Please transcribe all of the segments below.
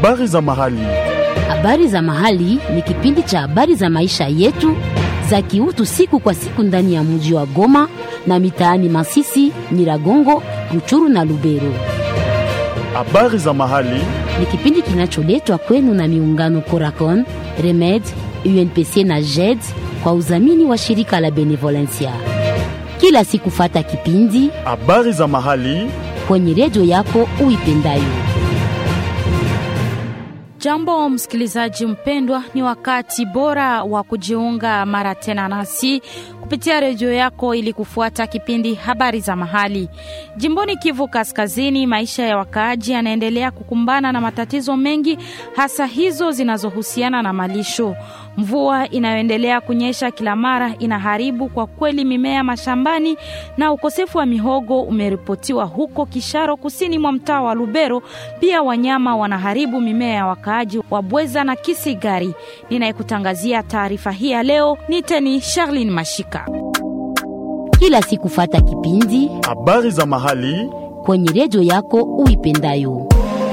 Habari za mahali. Habari za mahali ni kipindi cha habari za maisha yetu za kiutu siku kwa siku ndani ya mji wa Goma na mitaani Masisi, Nyiragongo, Ruchuru na Lubero. Habari za mahali. Ni kipindi kinacholetwa kwenu na miungano Coracon, Remed, UNPC na JED kwa udhamini wa shirika la Benevolencia. Kila siku fata kipindi Habari za mahali. kwenye redio yako uipendayo. Jambo msikilizaji mpendwa, ni wakati bora wa kujiunga mara tena nasi kupitia redio yako ili kufuata kipindi habari za mahali. Jimboni Kivu Kaskazini, maisha ya wakaaji yanaendelea kukumbana na matatizo mengi, hasa hizo zinazohusiana na malisho. Mvua inayoendelea kunyesha kila mara inaharibu kwa kweli mimea mashambani, na ukosefu wa mihogo umeripotiwa huko Kisharo, kusini mwa mtaa wa Lubero. Pia wanyama wanaharibu mimea ya wakaaji wa Bweza na Kisigari. Ninayekutangazia taarifa hii ya leo ni teni Charlene Mashika. Kila siku fata kipindi Habari za mahali. kwenye redio yako uipendayo.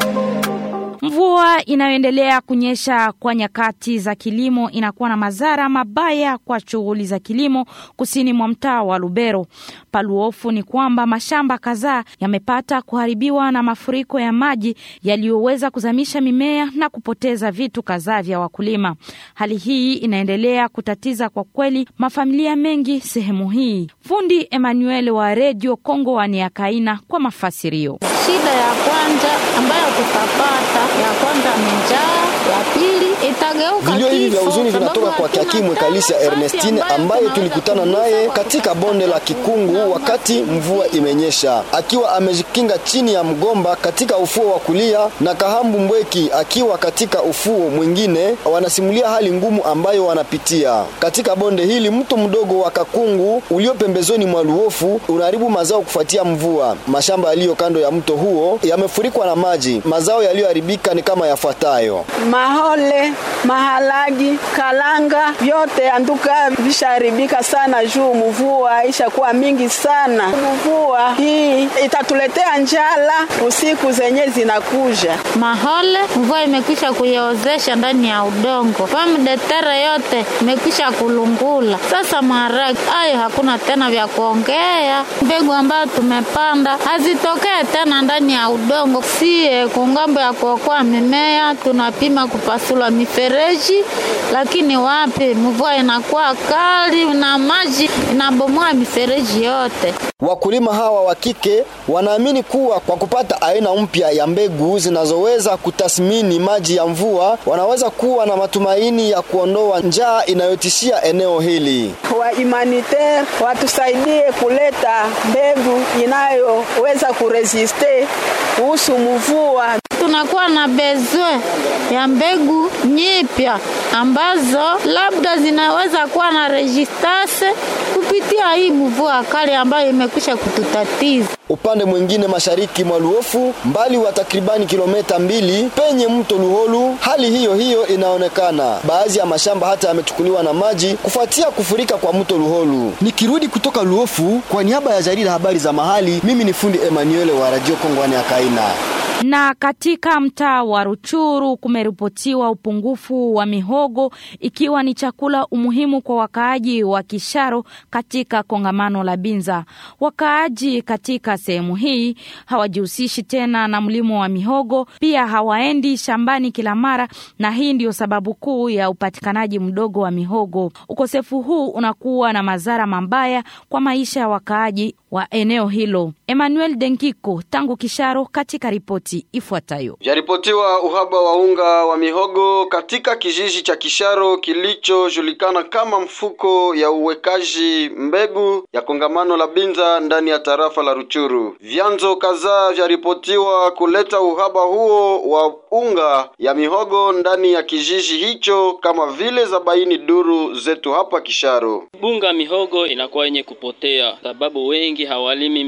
Mvua inayoendelea kunyesha kwa nyakati za kilimo inakuwa na madhara mabaya kwa shughuli za kilimo kusini mwa mtaa wa Lubero. Paluofu ni kwamba mashamba kadhaa yamepata kuharibiwa na mafuriko ya maji yaliyoweza kuzamisha mimea na kupoteza vitu kadhaa vya wakulima. Hali hii inaendelea kutatiza kwa kweli mafamilia mengi sehemu hii. Fundi Emmanuel wa redio Kongo wa Niakaina kwa mafasirio. Shida ya kwanza ambayo tutapata ya kwanza ni njaa, ya pili itageuka Vilio hivi vya kifo, huzuni sababu vinatoka kwa hatuna Kiakimwe tena Kalisia nafasi Ernestine ambayo ambaye tunaweza tulikutana kugusa naye kwa katika bonde la Kikungu wakati mvua imenyesha, akiwa amejikinga chini ya mgomba katika ufuo wa kulia na Kahambu Mbweki akiwa katika ufuo mwingine. Wanasimulia hali ngumu ambayo wanapitia katika bonde hili. Mto mdogo wa Kakungu ulio pembezoni mwa Luofu unaharibu mazao kufuatia mvua. Mashamba yaliyo kando ya mto huo yamefurikwa na maji. Mazao yaliyoharibika ni kama yafuatayo: mahole, mahalagi, kalanga vyote anduka visharibika sana juu mvua ishakuwa mingi sana. Mvua hii itatuletea njala usiku zenye zinakuja. Mahole mvua imekwisha kuiozesha ndani ya udongo, famu detere yote imekwisha kulungula. Sasa maharagi ayo hakuna tena vya kuongea. Mbegu ambayo tumepanda hazitokee tena ndani ya udongo. Sie kungambo ya kuokoa mimea tunapima kupasula mifereji, lakini wapi, mvua inakuwa kali na maji inabomoa mifereji yote. Wakulima hawa wa kike wanaamini kuwa kwa kupata aina mpya ya mbegu zinazoweza kutathmini maji ya mvua, wanaweza kuwa na matumaini ya kuondoa njaa inayotishia eneo hili. Wa humanitaire watusaidie kuleta mbegu inayoweza kuresiste kuhusu mvua. tunakuwa na bezwe ya mbegu nyipya ambazo labda zinaweza kuwa na resistance kupitia hii mvua kali ambayo imekwisha kututatiza. Upande mwingine mashariki mwa Luofu, mbali wa takribani kilomita mbili penye mto Luholu, hali hiyo hiyo inaonekana. Baadhi ya mashamba hata yamechukuliwa na maji kufuatia kufurika kwa mto Luholu. Nikirudi kutoka Luofu kwa niaba ya jarida habari za mahali, mimi ni fundi Emmanuel wa Radio Kongwani ya Kaina. Na katika mtaa wa Ruchuru kumeripotiwa upungufu wa mihogo ikiwa ni chakula umuhimu kwa wakaaji wa Kisharo katika kongamano la Binza. Wakaaji katika sehemu hii hawajihusishi tena na mlimo wa mihogo, pia hawaendi shambani kila mara, na hii ndiyo sababu kuu ya upatikanaji mdogo wa mihogo. Ukosefu huu unakuwa na madhara mabaya kwa maisha ya wakaaji wa eneo hilo. Emmanuel Denkiko tangu Kisharo katika ripoti ifuatayo. Yaripotiwa uhaba wa unga wa mihogo katika kijiji cha Kisharo kilichojulikana kama mfuko ya uwekaji mbegu ya kongamano la Binza ndani ya tarafa la Ruchuru. Vyanzo kadhaa vyaripotiwa kuleta uhaba huo wa unga ya mihogo ndani ya kijiji hicho kama vile za baini duru zetu hapa Kisharo. bunga mihogo inakuwa yenye kupotea, sababu wengi hawalimi mihogo.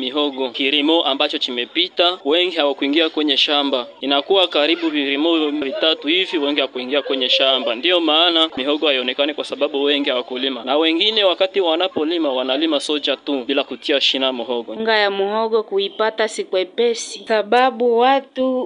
kilimo ambacho chimepita, wengi hawakuingia kwenye shamba, inakuwa karibu vilimo vitatu hivi, wengi hawakuingia kwenye shamba. Ndiyo maana mihogo haionekani kwa sababu wengi hawakulima, na wengine wakati wanapolima wanalima soja tu bila kutia shina muhogo. Unga ya muhogo kuipata si kwepesi, sababu watu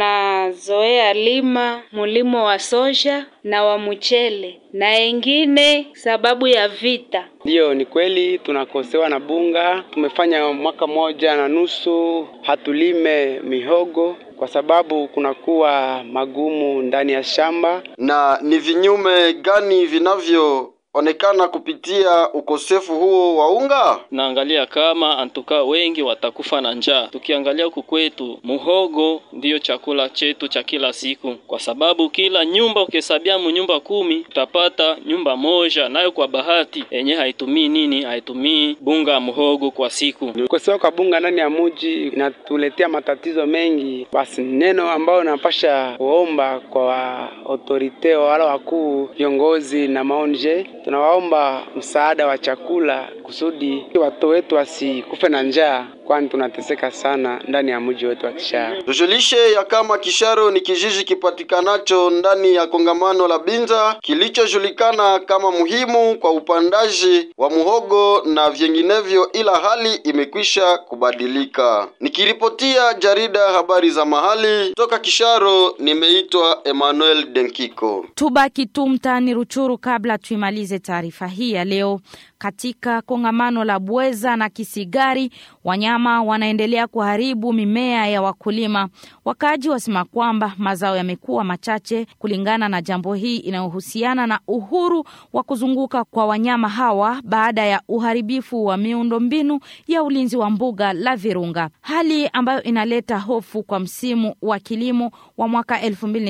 wanazoea lima mulimo wa soja na wa mchele na wengine sababu ya vita. Ndiyo, ni kweli tunakosewa na bunga. Tumefanya mwaka moja na nusu hatulime mihogo kwa sababu kunakuwa magumu ndani ya shamba. Na ni vinyume gani vinavyo onekana kupitia ukosefu huo wa unga? Naangalia kama antuka wengi watakufa na njaa. Tukiangalia huku kwetu, muhogo ndiyo chakula chetu cha kila siku, kwa sababu kila nyumba ukihesabia mu nyumba kumi utapata nyumba moja nayo kwa bahati yenye haitumii nini, haitumii bunga ya muhogo kwa siku. Kukosewa kwa bunga ndani ya muji inatuletea matatizo mengi. Basi neno ambayo napasha kuomba kwa autorite wala wakuu viongozi na maonje tunawaomba msaada wa chakula kusudi watoto wetu wasikufe na njaa, kwani tunateseka sana ndani ya mji wetu wa Kisharo. Tujulishe ya kama Kisharo ni kijiji kipatikanacho ndani ya kongamano la Binza kilichojulikana kama muhimu kwa upandaji wa muhogo na vinginevyo, ila hali imekwisha kubadilika. Nikiripotia jarida habari za mahali toka Kisharo, nimeitwa Emmanuel Denkiko. Tubaki tu mtaani Ruchuru kabla tuimalize taarifa hii ya leo. Katika kongamano la Bweza na Kisigari, wanyama wanaendelea kuharibu mimea ya wakulima. Wakaaji wasema kwamba mazao yamekuwa machache kulingana na jambo hii inayohusiana na uhuru wa kuzunguka kwa wanyama hawa baada ya uharibifu wa miundombinu ya ulinzi wa mbuga la Virunga, hali ambayo inaleta hofu kwa msimu wa kilimo wa mwaka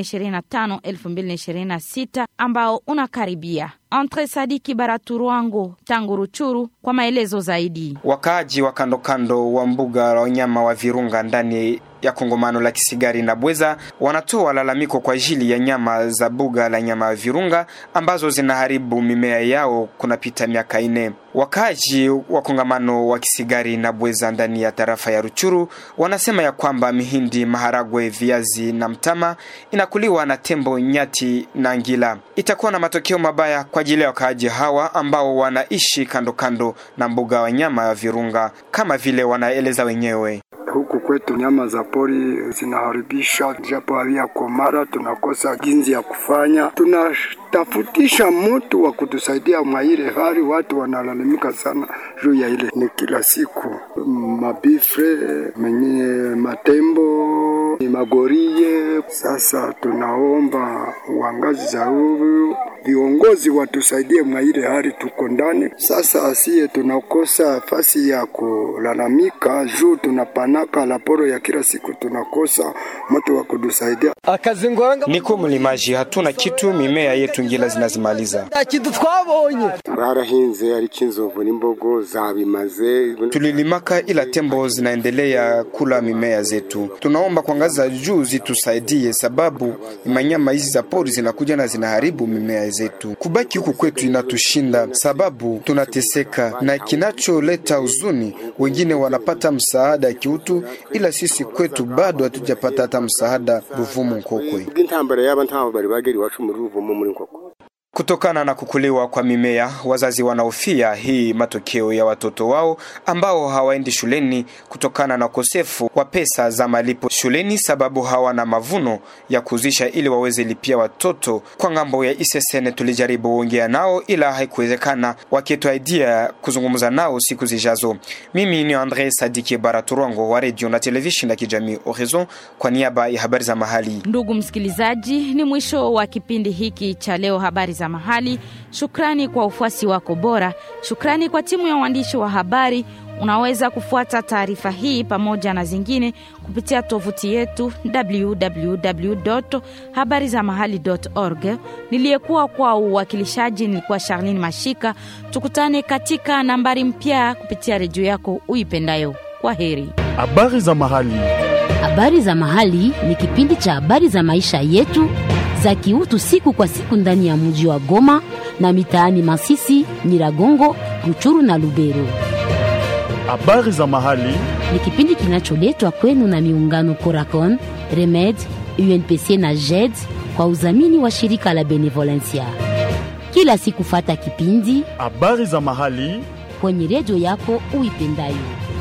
2025-2026 ambao unakaribia. Entre Sadiki Baraturwango tangu Ruchuru kwa maelezo zaidi. Wakaaji wa kando kando wa mbuga la wanyama wa Virunga ndani ya kongomano la Kisigari na Bweza wanatoa lalamiko kwa ajili ya nyama za buga la nyama ya Virunga ambazo zinaharibu mimea yao kunapita miaka ine. Wakaaji wa kongamano wa Kisigari na Bweza ndani ya tarafa ya Ruchuru wanasema ya kwamba mihindi, maharagwe, viazi na mtama inakuliwa na tembo, nyati na ngila. Itakuwa na matokeo mabaya kwa ajili ya wakaaji hawa ambao wanaishi kando kando na mbuga ya wanyama ya Virunga kama vile wanaeleza wenyewe. Huku kwetu nyama za pori zinaharibisha, japo havia komara, tunakosa ginzi ya kufanya. Tunatafutisha mtu wa kutusaidia mwa ile hali. Watu wanalalamika sana juu ya ile, ni kila siku mabifre menye matembo magorie. Sasa tunaomba wangazi za huyu viongozi watusaidie mwa ile hali tuko ndani. Sasa asiye tunakosa fasi ya kulalamika juu tunapanaka laporo ya kila siku, tunakosa mtu wa kutusaidia. Niko mlimaji, hatuna kitu, mimea yetu ngila zinazimaliza. kitu twabonye barahinze ariko inzovu n'imbogo zabimaze. Tulilimaka ila tembo zinaendelea kula mimea zetu. Tunaomba kwa ngazi za juu zitusaidie, sababu manyama hizi za pori zinakuja na zinaharibu mimea zetu. Kubaki huku kwetu inatushinda, sababu tunateseka, na kinacholeta huzuni, wengine wanapata msaada ya kiutu, ila sisi kwetu bado hatujapata hata msaada Ruvumu Nkokwe. bw'intambara y'aba ntaho bari bagera iwacu muri Ruvumu muri Nkokwe. Kutokana na kukuliwa kwa mimea, wazazi wanahofia hii matokeo ya watoto wao ambao hawaendi shuleni kutokana na ukosefu wa pesa za malipo shuleni, sababu hawana mavuno ya kuzisha ili waweze lipia watoto. Kwa ngambo ya ISSN tulijaribu kuongea nao, ila haikuwezekana, wakituaidia kuzungumza nao siku zijazo. Mimi ni Andre Sadiki Baraturongo wa redio na televisheni ya kijamii Horizon kwa niaba ya habari za mahali. Ndugu msikilizaji, ni mwisho wa kipindi hiki cha leo, habari za mahali. Shukrani kwa ufuasi wako bora. Shukrani kwa timu ya waandishi wa habari. Unaweza kufuata taarifa hii pamoja na zingine kupitia tovuti yetu www habari za mahali org. Niliyekuwa kwa uwakilishaji nilikuwa Charlene Mashika. Tukutane katika nambari mpya kupitia redio yako uipendayo. Kwa heri. Habari za mahali. Habari za mahali ni kipindi cha habari za maisha yetu za kiutu siku kwa siku ndani ya mji wa Goma na mitaani Masisi, Nyiragongo, Ruchuru na Lubero. Habari za mahali. ni kipindi kinacholetwa kwenu na miungano Coracon, Remed, UNPC na JED kwa udhamini wa shirika la Benevolencia. Kila siku fata kipindi Habari za mahali. kwenye redio yako uipendayo.